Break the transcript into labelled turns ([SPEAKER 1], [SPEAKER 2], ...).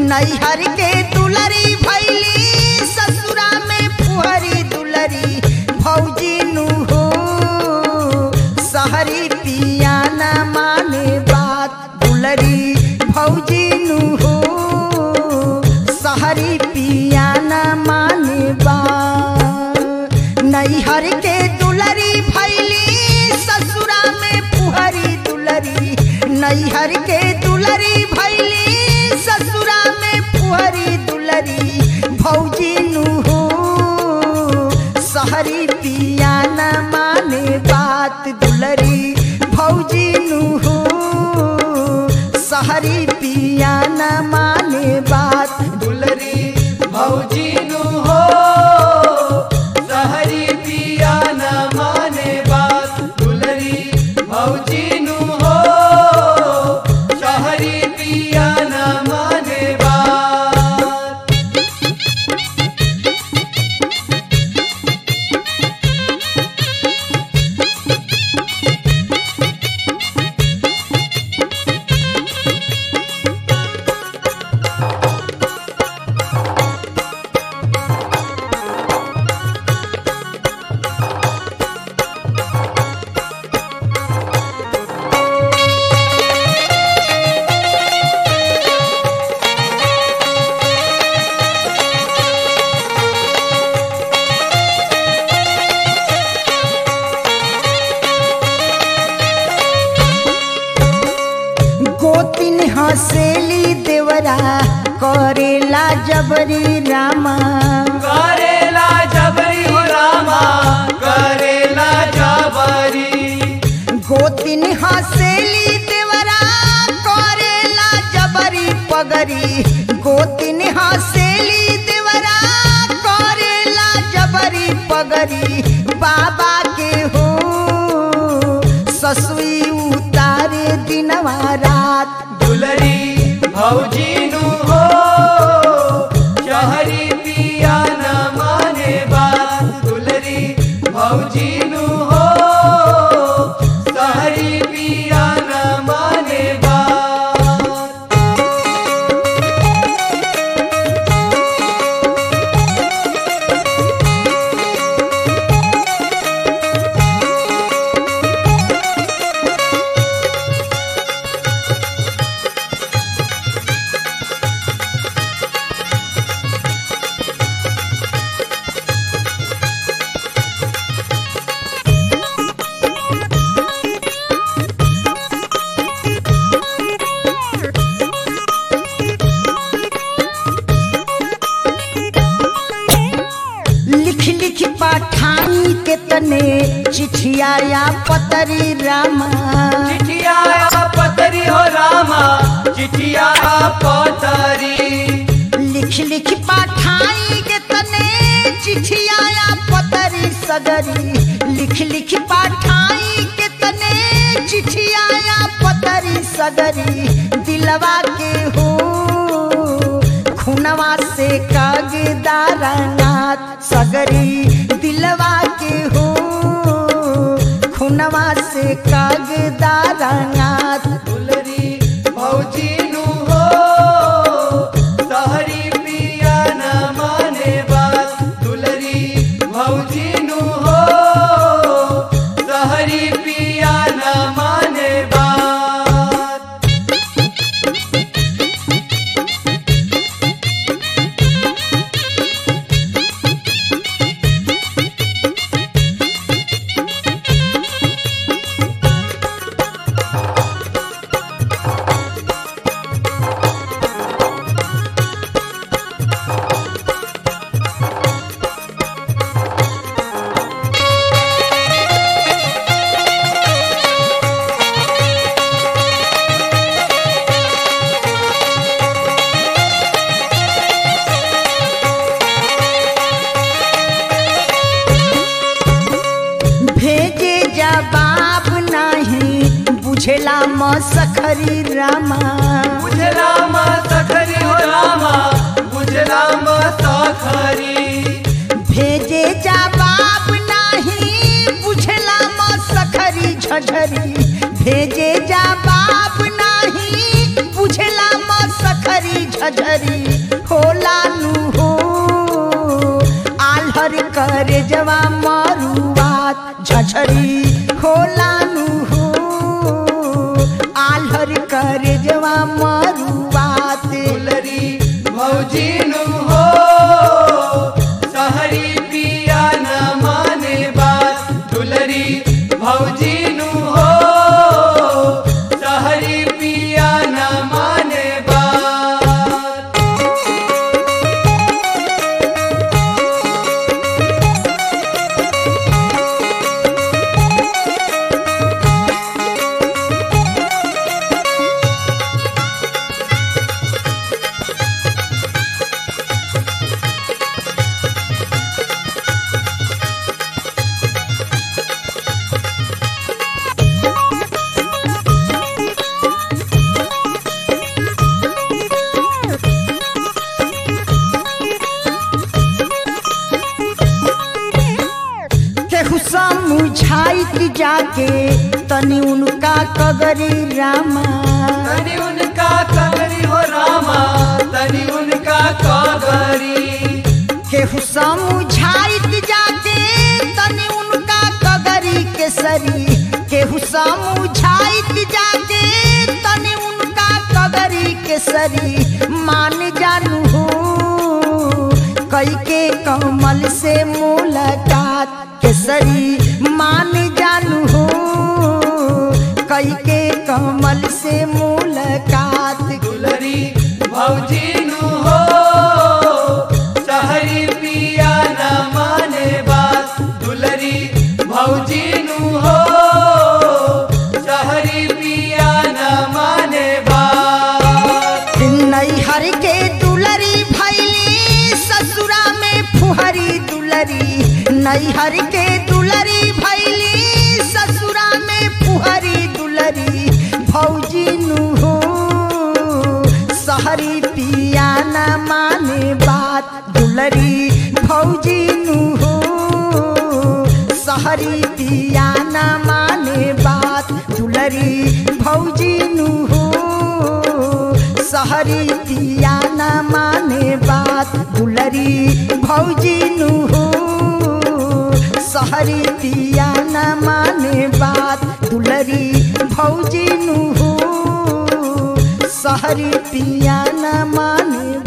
[SPEAKER 1] नैहर के दुलरी भैली ससुरा में फुहरी दुलरी भौजी नु हो सहरी पिया न माने बात दुलरी भौजी नु हो सहरी पिया न माने बात नैहर के दुलरी भैली ससुरा में फुहरी दुलरी नैहर के दुलरी भैली ससुरा में फुहरी दुलरी भौजी नु हो सहरी पिया न माने बात दुलरी भौजी नु हो सहरी पिया न माने बात
[SPEAKER 2] दुलरी भौजी नु हो सहरी पिया न माने बात दुलरी भौजी नु हो सहरी पिया न माने बात
[SPEAKER 1] गोतिन हसेली देवरा करेला जबरी रामा
[SPEAKER 2] करेला जबरी हो रामा करेला जबरी
[SPEAKER 1] गोतिन हसेली देवरा करेला जबरी पगरी गोतिन हसेली देवरा करेला जबरी पगरी बाबा के हो ससुई उतारे दिनवा रात
[SPEAKER 2] दुलरी भौजी नु हो शहरी पिया न माने बात दुलरी भौजी नु हो शहरी पिया न माने बात
[SPEAKER 1] लिख लिख पाठानी के तने चिठिया या पतरी रामा
[SPEAKER 2] चिठिया पतरी हो रामा चिठिया पतरी
[SPEAKER 1] लिख लिख पाठाई के तने चिठिया या पतरी सगरी लिख लिख पाठाई के तने चिठिया या पतरी सगरी दिलवा के हो खुनवा से कागदारा नाथ सगरी दिलवा के हो खुनवा से कागदारा नाथ
[SPEAKER 2] दुलरी भौजी नु हो सहरी पिया न माने बात दुलरी भौजी नु हो सहरी पिया न माने बात
[SPEAKER 1] भेजे जवाब नहीं बुझेला म सखरी रामा
[SPEAKER 2] बुझला मा सखरी हो रामा बुझला मा सखरी
[SPEAKER 1] भेजे जवाब नहीं बुझेला म सखरी झझरी भेजे जवाब नहीं बुझेला म सखरी झझरी होला नु हो आल्हर करे जवा मरुआत झझरी होला नु हो आल्हर करे जवा मरुआत
[SPEAKER 2] दुलरी भौजीनु हो सहरी पिया न माने बात दुलरी भौजीनु हो सहरी पिया न माने बात
[SPEAKER 1] केहू समझाइत जाके तनी उनका कगरी रामा
[SPEAKER 2] तनि उनका कगरी हो रामा तनि उनका कगरी
[SPEAKER 1] केहू समझाइत जाके तनी उनका कगरी केसरी केहू समझाइत जाके तनी उनका कगरी केसरी मान जानू हो कई के कमल से मुलाकात केसरी मान जानू हो कई के कमल से मुलाकात
[SPEAKER 2] दुलरी भौजीनु हो सहरी पिया न माने बात दुलरी भौजीनु हो सहरी पिया न माने बात
[SPEAKER 1] नैहर के दुलरी भैली ससुरा में फुहरी दुलरी नैहर के दुलरी भैली ससुरा में फुहरी दुलरी भौजी नु हो सहरी पिया न माने बात दुलरी भौजी नु हो सहरी पिया न माने बात दुलरी भौजी नु हो सहरी पिया न माने बात दुलरी भौजी नु हो सहरी पिया न माने बात दुलरी भौजी नु हो सहरी पिया न माने